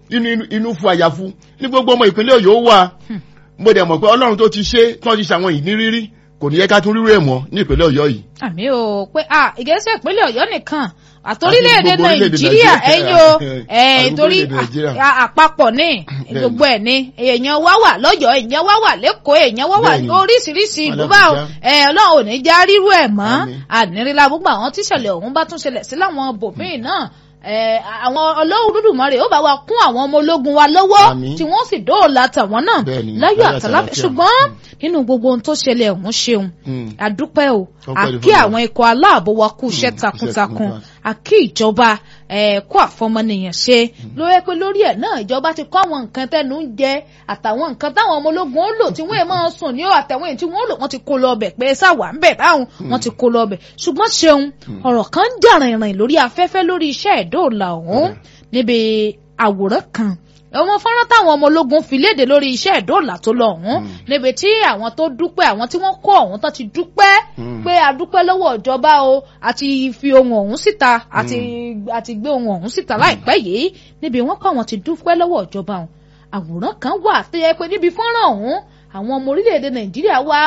inú inú- inú fún àyàfu ní gbogbo ọmọ ìpínlẹ̀ ọ̀yọ́ wà mo dẹ̀ mọ̀ pé ọlọ́run tó ti ṣe tí wọ́n ti ṣàwọn ìnírírí kò ní yẹ ká tún rírú ẹ̀ mọ́ ní ìpínlẹ̀ ọ̀yọ́ yìí. àmì o pé a ìgbésẹ̀ ìpínlẹ̀ ọ̀yọ́ nìkan àtòrílẹ̀-èdè Àti gbogbo orílẹ̀-èdè nàìjíríà Nàìjíríà. ẹ̀yin o ẹ̀ Àti torí gbogbo orílẹ̀-èdè Nàìjíríà. à- àpapọ̀ ní gbogbo ẹ̀ ní èèyàn wá wà lọ́yọ̀ọ́ èèyàn wá wà lẹ́kọ̀ọ́ èèyàn wá wà Bẹ́ẹ̀ni. oríṣiríṣi ìlú Ọlọ́run bá o já. ẹ̀ ọlọ́run ò ní já rírú ẹ̀ mọ́ Àmín. ànírílá gbogbo àwọn tíṣẹ̀lẹ̀ ọ̀hún bá tún ṣẹlẹ̀ sí láwọn bòmíì náà ẹ̀ àwọn ọlọ́run dúdùmarè ó bá wa kún àwọn ọmọ ológun wa lọ́wọ́ Àmín. tí wọ́n sì dóòlà tàwọn náà Bẹ́ẹ̀ni, láyọ̀ láyọ̀ àtàláfẹ́ àtàlàáfíà. ṣùgbọ́n nínú gbogbo ohun tó ṣẹlẹ̀ ọ̀hún ṣeun Mm. àdúpẹ́ o Ọpẹ́ ni àkí fún àwọn ikọ̀ aláàbò wa kú iṣẹ́ Mm, takuntakun iṣẹ́ takuntakun. àkí ìjọba ẹ̀ kó àfọmọnìyàn ṣe ló yẹ pé lórí ẹ̀ náà ìjọba ti kọ́ àwọn nǹkan tẹ́nu ń jẹ àtàwọn nǹkan táwọn ọmọ ológun ó lò tí wọ́n máa sùn ní àtàwọn èyí tí wọ́n lò wọ́n ti kó lọ ọbẹ̀ pé sáwà ń bẹ̀ báwọn wọ́n ti kó lọ ọbẹ̀ ṣùgbọ́n ṣeun ọ̀rọ̀ kan ń jà rìnrìn lórí afẹ́fẹ́ lórí iṣẹ́ ìdóòlà ọ̀hún níbi àwòrán kan ọmọ fọ́nrán táwọn ọmọ ológun fi léde lórí iṣẹ́ ìdóòlà tó lọ ọ̀hún níbi tí àwọn tó dúpẹ́ àwọn tí wọ́n kó ọ̀hún tó ti dúpẹ́ Mm. pé a dúpẹ́ lọ́wọ́ ìjọba o àti fi ohun ọ̀hún síta àti àti gbé ohun ọ̀hún síta láìpẹ́ yìí níbi wọ́n kọ́ àwọn ti dúpẹ́ lọ́wọ́ ìjọba ọ̀hún àwòrán kan wà tó yẹ pé níbi fọ́nrán ọ̀hún àwọn ọmọ orílẹ̀-èdè nàìjíríà wá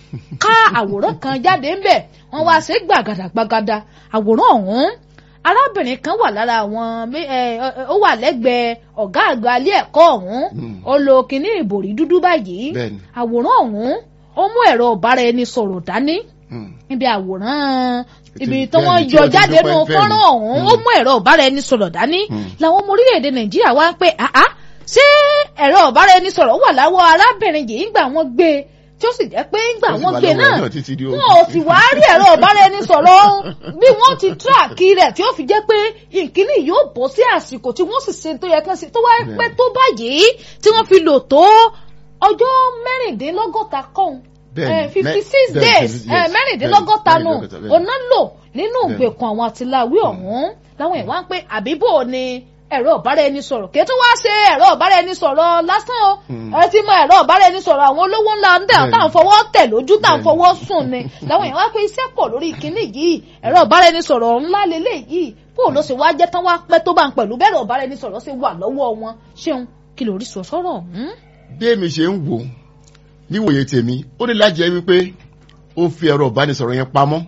ká àwòrán kan jáde ńbẹ̀ wọ́n wá ṣe gbàgàdà gbàgàdà àwòrán ọ̀hún arábìnrin kan wà lára àwọn mé- ẹ, ẹ, ó wà lẹ́gbẹ̀ẹ́ ọ̀gá àgbà ilé ẹ̀kọ́ ọ̀hún Mm. ó lo kinní ìbòrí dúdú báyìí Bẹ́ẹ̀ni. àwòrán ọ̀hún ó mú ẹ̀rọ ọ̀bára ẹni sọ̀rọ̀ dání Mm. níbi àwòrán ibi Bẹ́ẹ̀ni, tí wọ́n tí yọ wọ́n ti jáde dúpẹ́, nínú bẹ́ẹ̀ni. fọ́nrán ọ̀hún ó mú ẹ̀rọ ọ̀bára ẹni sọ̀rọ̀ dání Mm. làwọn ọmọ orílẹ̀-èdè nàìjíríà wá ń pè áá ṣé ẹ̀rọ ọ̀bára ẹni sọ̀rọ̀ wà láwọ́ arábìnrin yìí ńgbà wọ́n gbé e tí ó sì jẹ́ pé ńgbà Ó sì wọ́n wà gbé e lọ́wọ́ náà náà títí di wọn òní. ò sì wá rí ẹ̀rọ ọ̀bára ẹni sọ̀rọ̀ ọ̀hún bí wọ́n ti tíráàkì rẹ̀ tí ó fi jẹ́ pé ìkíní yóò bọ́ sí àsìkò tí wọ́n sì ṣe tó yẹ kán sí tó wá pẹ́ tó báyìí tí wọ́n fi lò tó ọjọ́ mẹ́rìndínlọ́gọ́ta kọ́hún Bẹ́ẹ̀ni, fifty mẹ́- six bẹ́ẹ̀ni, days yes, eh, mẹ́rìndínlọ́gọ́ta nù mẹ́rìndínlọ́gọ́ta, bẹ́ẹ̀ni. ọ̀nà lò nínú Bẹ́ẹ̀ni. ìgbèkùn àwọn àtìláwí ọ̀hún láwọn ìwà ń pé àbíbò ni ẹ̀rọ ọ̀bára ẹni sọ̀rọ̀ kí tó wá ṣe ẹ̀rọ ọ̀bára ẹni sọ̀rọ̀ lásán o Hmm. ẹ ti mọ ẹ̀rọ ọ̀bára ẹni sọ̀rọ̀ àwọn olówó ńlá ń dẹ̀ Bẹ́ẹ̀ni. táwọn fọwọ́ tẹ̀ lójú táwọn Bẹ́ẹ̀ni. fọwọ́ sùn ni láwọn ìwà pé iṣẹ́ pọ̀ lórí kinní yìí ẹ̀rọ ọ̀bára ẹni sọ̀rọ̀ ńlá lélẹ̀ yìí bó ló ṣe wá jẹ́ tán wá pẹ́ tó bá ń pẹ̀lú bẹ́ẹ̀rọ ọ̀bára ẹni sọ̀rọ̀ ṣe wà lọ́wọ́ wọn ṣeun kí lórí sọ sọ́rọ̀ ọ̀hún. bí èmi ṣe ń wò níwòye tèmi ó ní láti jẹ́ wípé ó fi ẹ̀rọ ìbánisọ̀rọ̀ yẹn pamọ́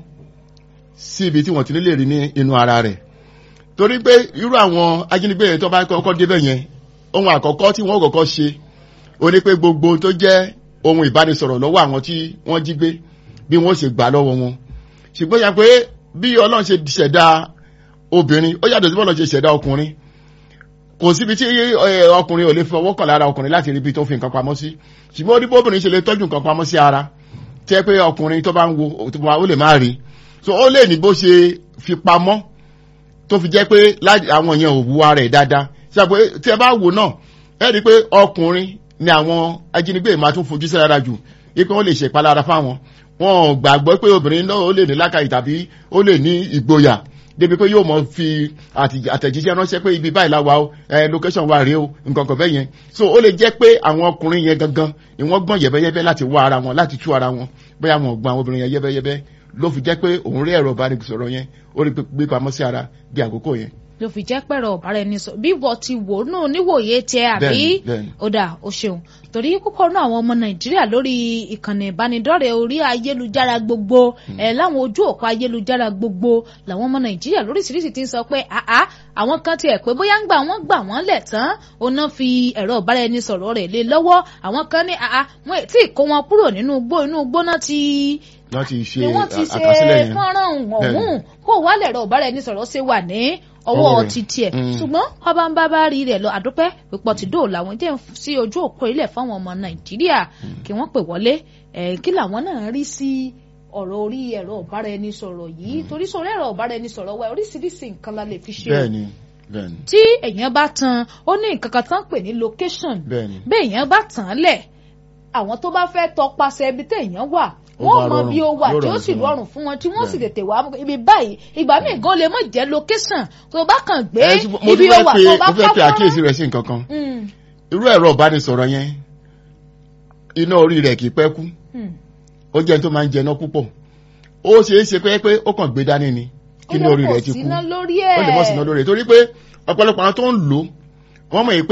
sí ibi tí wọ́n ti nílè rí ní inú ara rẹ̀ torí pé irú àwọn ajínigbé yẹn tó bá kọ́kọ́ débẹ̀ yẹn ohun àkọ́kọ́ tí wọ́n kọ́kọ́ ṣe ó ní pé gbogbo ohun tó jẹ́ ohun ìbánisọ̀rọ̀ lọ́wọ́ àwọn tí wọ́n jí gbé bí wọ́n ṣe gbà lọ́wọ́ wọn ṣùgbọ́n yà pé bí ọlọ́run ṣe ṣẹ̀dá obìnrin ó yàtọ̀ sí bọ́ọ̀lù ṣe ṣẹ̀dá ọkùnrin kò síbi tí ẹ, ọkùnrin ò lè fọwọ́ kàn lára ọkùnrin láti rí ibi tó fi nǹkan pamọ́ sí ṣùgbọ́n ó ní bóbìnrin ṣe lè tọ́jú nǹkan pamọ́ sí ara tẹ́ pé ọkùnrin tó bá ń wo tó bá- ó lè má rí so ó lè ní bó ṣe fi pamọ́ tó fi jẹ́ pé lá- àwọn yẹn ò wu ara ẹ̀ dáadáa ṣàpè tí ẹ bá wò náà ẹ rí i pé ọkùnrin ni àwọn ajínigbé máa tún fojú sí rárá jù wípé wọ́n lè ṣe ìpalára fáwọn wọn ò gbàgbọ́ pé obìnrin náà ó lè ní lákàyè tàbí ó lè ní ìgboyà débi pé yóò mọ fi àti- àtẹ̀jíṣẹ́ ránṣẹ́ pé ibi báyìí la wà o ẹ location wa rèé o nǹkan kan bẹ́ẹ̀ yẹn so ó lè jẹ́ pé àwọn ọkùnrin yẹn gangan ni wọ́n gbọ́n yẹ̀bẹ́yẹ́bẹ́ láti wá ara wọn láti tú ara wọn bóyá wọn ò gbọ́n àwọn obìnrin yẹn yẹ́bẹ́yẹ́bẹ́ ló fi jẹ́ pé òun rí ẹ̀rọ ìbánisọ̀rọ̀ yẹn ó rí gbé pamọ́ sí ara bí àkókò yẹn. ló fi jẹ́ pẹ̀rọ ọ̀bára ẹni sọ bí wọ́n ti wò ó náà níwòye tiẹ̀ àbí Bẹ́ẹ̀ni, bẹ́ẹ̀ni. ó dà ó ṣeun torí púpọ̀ náà àwọn ọmọ nàìjíríà lórí ìkànnì ìbánidọ́rẹ̀ẹ́ orí ayélujára gbogbo ẹ̀ láwọn ojú òpó ayélujára gbogbo làwọn ọmọ nàìjíríà lóríṣiríṣi ti ń sọ pé àá àwọn kan tiẹ̀ pé bóyá ń gbà wọ́n gbà wọ́n lẹ̀ tán òun fi ẹ̀rọ ọ̀bára ẹni sọ̀rọ̀ rẹ̀ lé lọ́wọ́ àwọn kan ní àá wọn ì tí ì kó wọn kúrò nínú igbó inú igbó náà ti láti ṣe ni wọ́n ti ṣe àkásílẹ̀ yẹn. fọ́nrán ọ̀hún Bẹ́ẹ̀ni. kó wálẹ̀ ẹ̀rọ ọ̀bára ẹni sọ̀rọ̀ ṣe wà ní ọwọ́ Ọwọ́ rẹ̀. ti tiẹ̀ Mm. ṣùgbọ́n ọba ń bá bá rí rẹ̀ lọ àdúpẹ́ pípọ̀ tí dóòlà wọn jẹ́ sí ojú òpó ilẹ̀ fáwọn ọmọ nàìjíríà kí wọ́n pè wọlé ẹ̀ kí làwọn náà rí sí ọ̀rọ̀ orí ẹ̀rọ ọ̀bára ẹni sọ̀rọ̀ yìí torí sọ̀rọ̀ ẹ̀rọ ọ̀bára ẹni sọ̀rọ̀ wa oríṣiríṣi nǹkan la lè fi ṣe o bẹ́ẹ̀ni bẹ́ẹ̀ni tí èèyàn bá tan ó ní nǹkan kan tán pè ní location bẹ́ẹ̀ni bẹ́ẹ̀ èèyàn bá tàn án lẹ̀ àwọn tó bá fẹ́ tọpasẹ̀ ibi téèyàn wà Ó wọ́n bá mọ bí ó rọrùn, wà yóò tí ó rọrùn sì fún wọn. rọrùn fún wọn tí wọ́n sì Bẹ́ẹ̀. tètè wá ibi báyìí ìgbà míì gan lè mọ̀ jẹ́ location tó bá kàn gbé Ẹ, ṣùgbọ́n mo ibi tún ó fẹ́ wà pe tó bá mo fẹ́ pe fẹ́ àkíyèsí rẹ̀ sí nǹkan kan Mm, irú ẹ̀rọ ìbánisọ̀rọ̀ yẹn iná orí rẹ̀ kì í pẹ́ kú mm. ó jẹ́ ẹni tó máa ń jẹná púpọ̀ ó ṣeé ṣe pé pé ó kàn gbé dání ni kí Ó ní lè orí mọ̀ rẹ̀ ti kú síná lórí ó lè mọ̀ ẹ̀. sínú lórí rẹ̀ torí pé ọ̀pọ̀lọpọ̀ àwọn tó ń lò wọ́n mọ̀ yìí pé